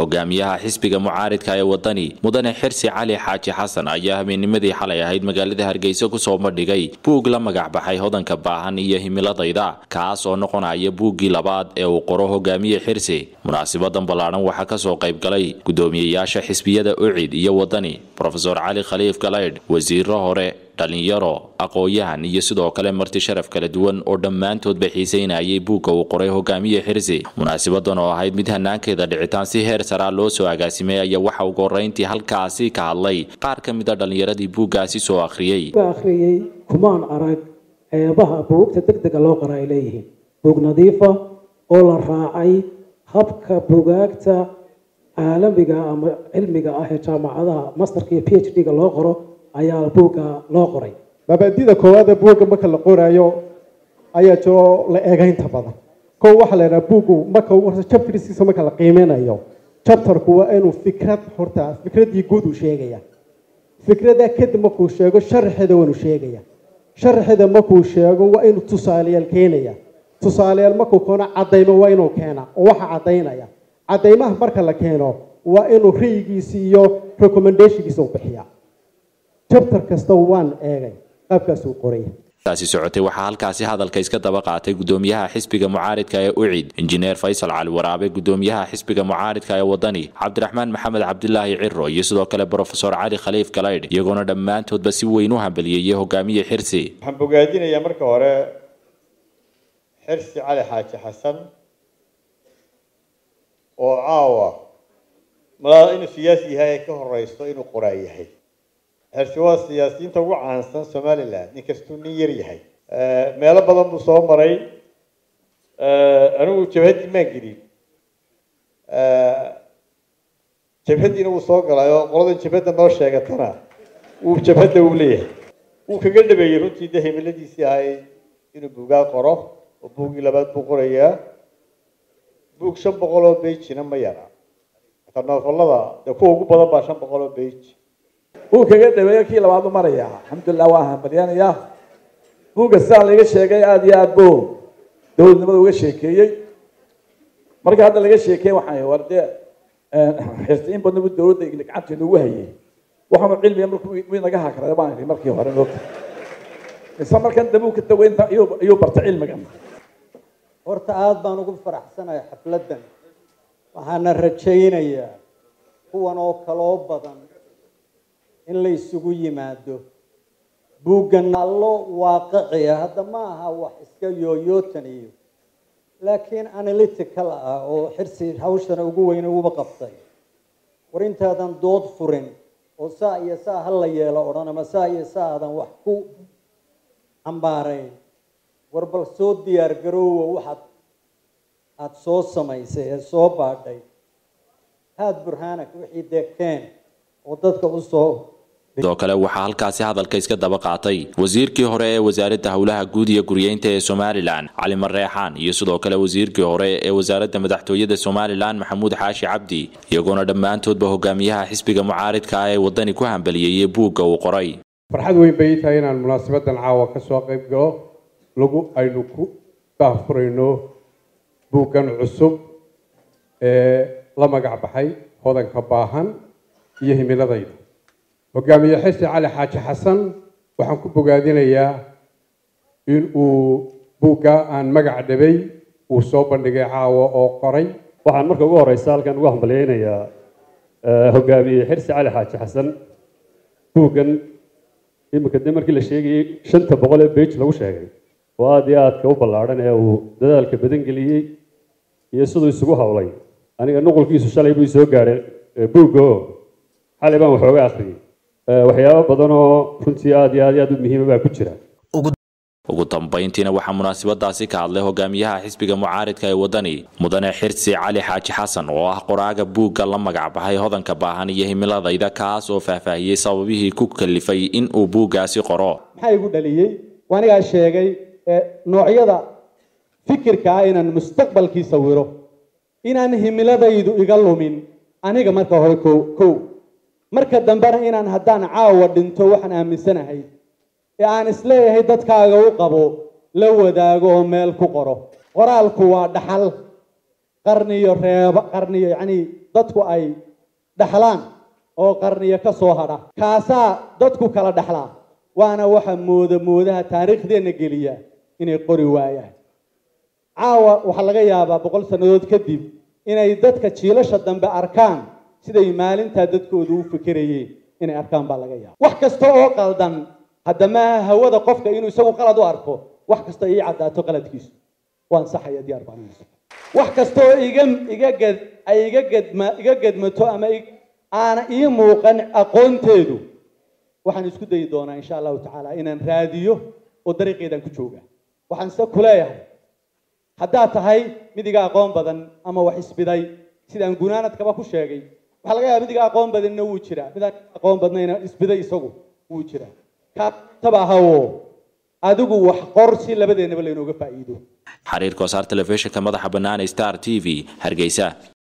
hogaamiyaha xisbiga mucaaridka ee wadani mudane xirsi cali xaaji xasan ayaa habeennimadii xalay ahayd magaalada hargeysa kusoo bandhigay buug la magac baxay hodanka baahan iyo himiladayda kaas oo noqonaya buuggii labaad ee uu qoro hogaamiye xirsi munaasibadan ballaadhan waxaa kasoo qayb galay gudoomiyeyaasha xisbiyada ucid iyo wadani rofeor cali khaliif galaydh wasiiro hore dhalinyaro aqoon-yahan iyo sidoo kale marti sharaf kala duwan oo dhammaantoodba xiiseynayay buugga uu qoray hogaamiye xirsi munaasibadan oo ahayd mid hanaankeeda dhicitaan si heer saraa loo soo agaasimay ayaa waxa ugu horeyntii halkaasi ka hadlay qaar ka mid a dhallinyaradii buuggaasi soo akhriyey akhriyey kumaan arag ceebaha buugta deg dega loo qora ay leeyihiin buug nadiifa oo la raacay habka bugaagta caalamiga ama cilmiga ah ee jaamacadaha masterka iyo p h d-ga loo qoro ayaa buugga loo qoray mabaadida koowaad ee buugga marka la qoraayo ayaa jiro la eegaynta badan kow waxaa la yidhaha buuggu marka chapterskiisa marka la qiimeynayo chapterku waa inuu fikrad horta fikraddii guud uu sheegaya fikradda kadib markuu sheego sharaxeeda waa inuu sheegaya sharaxeeda markuu sheego waa inuu tusaalayaal keenaya tusaalayaal markuu keeno caddaymo waa inuu keena oo waxa caddaynaya caddaymaha marka la keeno waa inuu ra'yigiisi iyo recommendationkiisa u bixiya chapter kasta waan eegay qaabkaasuu qoraya taasi socotay waxaa halkaasi hadalka iska daba qaatay gudoomiyaha xisbiga mucaaridka ee ucid injineer faysal cali waraabe gudoomiyaha xisbiga mucaaridka ee wadani cabdiraxmaan maxamed cabdilaahi ciro iyo sidoo kale brofesor cali khaliif galaydh iyagoona dhammaantoodba si weyn u hambaliyeeyey hogaamiye xirsi waxaan bogaadinayaa marka hore xirsi cali xaaji xasan oo caawa malaa inuu siyaasi yahay ay ka horeyso inuu qoraa yahay xirsi waa siyaasiyiinta ugu caansan somaliland inkastuu nin yar yahay meelo badan buu soo maray anigu jabhaddii maan gelin jabhaddiina wuu soo galay oo qoladan jabhadda noo sheegatana wuu jabhadda uu leeyahay wuu kaga dhabeeyey runtii de himiladiisii ahayd inuu buugaa qoro oo buuggii labaad buu qorayaa buug shan boqol oo beijina ma yara noofalada dee kuwa ugu badan baa shan boqol oo beij wuu kaga dhaweeyo kii labaad u maraya alxamdulilah waa hambalyaanaya buugga sidaa laga sheegay aada iyo aada buu dowladnimada uga sheekeeyey marka hadda laga sheekey waxay war dee xirsi in badan bu dowladda gacanteeda ugu hayay waxaanu cilmiga markuu inaga hakrada baan iri markii hore moogta mise markan dambe ka daweynta ayuu barta cilmigan horta aada baan ugu faraxsanahay xafladdan waxaana rajaynayaa kuwan oo kaloo badan in la isugu yimaado buuggan allo waaqiciya hadda ma aha wax iska yooyootan iyo laakiin analytical ah oo xirsi hawshana ugu weyn uguba qabtay war intaadan dood furin oo saa iyo saa ha la yeelo odhan ama saa iyo saa aadan wax ku cambaarayn war bal soo diyaar garoowa waxaad aada soo samaysay ee soo baadhay haad burhaanak wixii dee keen oo dadka u soo sidoo kale waxaa halkaasi hadalka iska daba qaatay wasiirkii hore ee wasaaradda howlaha guud iyo guryeynta ee somalilan cali mareexaan iyo sidoo kale wasiirkii hore ee wasaaradda madaxtooyada somalilan maxamuud xaashi cabdi iyagoona dhammaantoodba hogaamiyaha xisbiga mucaaridka ah ee wadani ku hambaliyeeyey buugga uu qoray farxad weyn bay tahay inaan munaasabadan caawa ka soo qayb galo lagu aynu ku daahfurayno buuggan cusub ee la magac baxay hodanka baahan iyo himiladayda hogaamiye xirsi cali xaaji xasan waxaan ku bogaadinayaa in uu buugga aan magac dhabay uu soo bandhigay caawa oo qoray waxaan marka ugu horeysa halkan ugu hambalyeynayaa hogaamiye xirsi cali xaaji xasan buuggan iminka de markii la sheegayey shanta boqol ee beij lagu sheegay oo aada iyo aadka u ballaadhan ee uu dadaalka badan geliyey iyo siduu isugu howlay aniga nuqulkiisu shalay buu soo gaadhay buugga oo xalay baan waxooga akhriyey waxyaabo badan oo runtii aada iyo aad aad u muhiima baa ku jira ugu dambayntiina waxaa munaasabadaasi ka hadlay hogaamiyaha xisbiga mucaaridka ee wadani mudane xirsi cali xaaji xasan oo ah qoraaga buugga la magac baxay hodanka baahan iyo himiladayda kaas oo faahfaahiyey sababihii ku kalifay in uu buuggaasi qoro maxaa igu dhaliyey waanigaa sheegay noocyada fikirka ah inaan mustaqbalkii sawiro inaan himiladaydu iga lumin aniga marka hore ko kow marka dambena inaan haddaan caawa dhinto waxaan aaminsanahay ee aan isleeyahay dadkaaga u qabo la wadaago oo meel ku qoro qoraalku waa dhaxal qarniyo reeba qarniyo yacni dadku ay dhexlaan oo qarniyo ka soo hadha kaasaa dadku kala dhexlaa waana waxa mooda moodaha taariikhdeenna geliya inay qori waayaan caawa waxaa laga yaabaa boqol sannadood kadib inay dadka jiilasha dambe arkaan siday maalintaa dadkoodu u fikirayeen inay arkaan baa laga yaaba wax kasta oo qaldan haddama hawada qofka inuu isagu qalad u arko wax kasta ii caddaato qaladkiisu waan saxaya diyaar baan wax kasta oo iga iga ged ay iga gedma iga gedmato ama aana ii muuqan aqoonteedu waxaan isku dayi doonaa insha allahu tacaala inaan raadiyo oo dariiqeedaan ku jooga waxaan se ku leeyahay haddaad tahay mid iga aqoon badan ama wax isbiday sidaan gunaanadkaba ku sheegay waxaa laga yaaba mid iga aqoon badanna wuu jiraa midaan aqoon badnayna isbiday isagu wuu jiraa kaataba ahawo adigu wax qor si labadeennaba laynooga faa'iido xariirka wasaar telefishinka madaxa bannaan star t v hargeysa